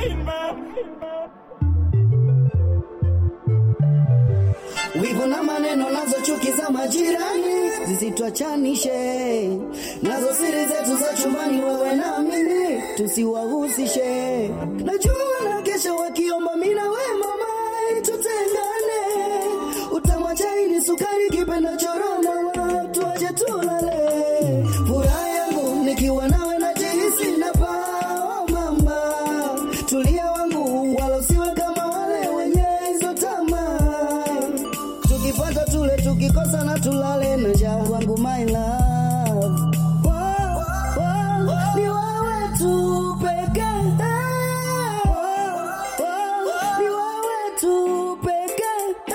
Wivu na maneno nazo chuki za majirani zisitwachanishe, nazo siri zetu za chumbani, wewe na mimi tusiwahusishe. Najua na kesho wakiomba mimi na wewe mama tutengane, utamwacha ini sukari kipenda choroma, watu waje tulale. Furaha yangu nikiwa nawe najihisi napaa, mama tulia wangu, wala usiwe kama wale wenye hizo tamaa tukipata tule, tukikosa na tulale na njaa wangu my love. Wow, wow, ni wewe tu pekee. Wow, ni wewe tu pekee.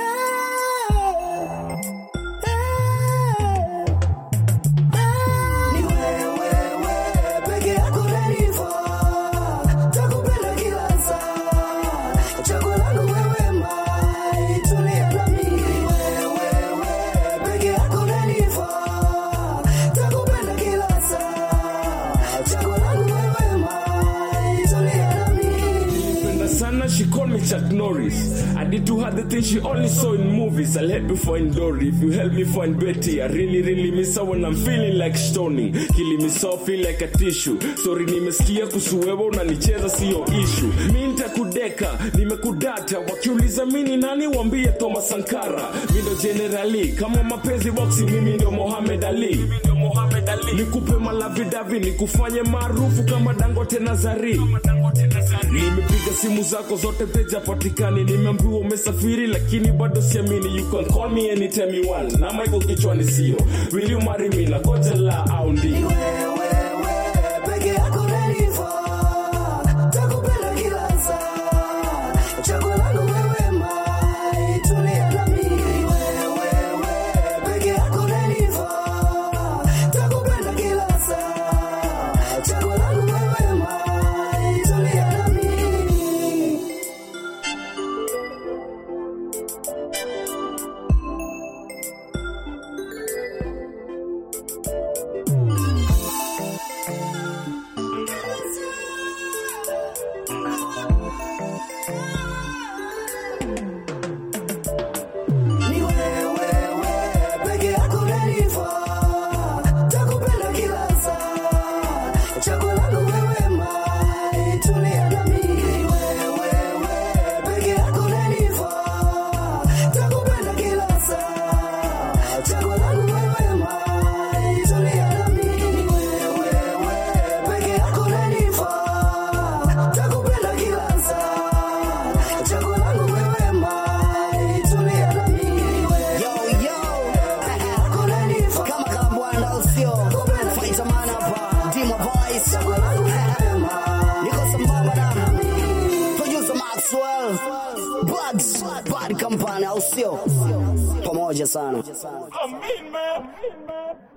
Ni wewe peke yako unanifaa. Takupenda kila saa. Chaguo langu wewe mai, tulia na mimi. Wewe peke yako unanifaa. Takupenda kila saa. Chaguo langu wewe mai, tulia na mimi. Penda sana, she called me Chuck Norris. I did to her the things she only saw in movies. I'll help you find Dory. If you help me find Betty, I really, really miss her when I'm feeling like stoning. Killing me so feel like a tissue. Sorry, nimesikia kusuwewa unanicheza sio issue. Mi nitakudeka, nimekudata. Wakiuliza mini nani, wambie Thomas Sankara. Mi ndo generali, kama mapenzi boxi, mimi ndio Mohamed Ali. Mimi ndio Mohamed Ali. Nikupe malavidavi, nikufanye maarufu kama Dangote Nazari. Nimepiga simu zako zote peja patikani, nimeambiwa umesafiri lakini bado siamini. You can call me anytime you want. Na Michael kichwani sio. Will you marry me? Na koja la au ndio. Wewe peke yako unanifaa. Takupenda kila saa. Chaguo langu wewe mai, tulia na mimi. Wewe peke yako unanifaa. Takupenda kila saa. Chaguo langu wewe mai, tulia na mimi. Ni wewe peke yako unanifaa. Takupenda kila saa. Chaguo langu wewe mai, tulia na mimi. Wewe peke yako unanifaa. Takupenda kila saa. Chaguo langu wewe mai, tulia na mimi. Wewe peke yako unanifaa. Takupenda kila saa. Chaguo langu wewe mai, tulia na mimi. Yo, yo. Kama kambwanda usio. Fight a man hapa. Dimo voice. Niko sambamba na producer Maxwell. Bugs. Bad company au sio? Pamoja sana. I mean, man.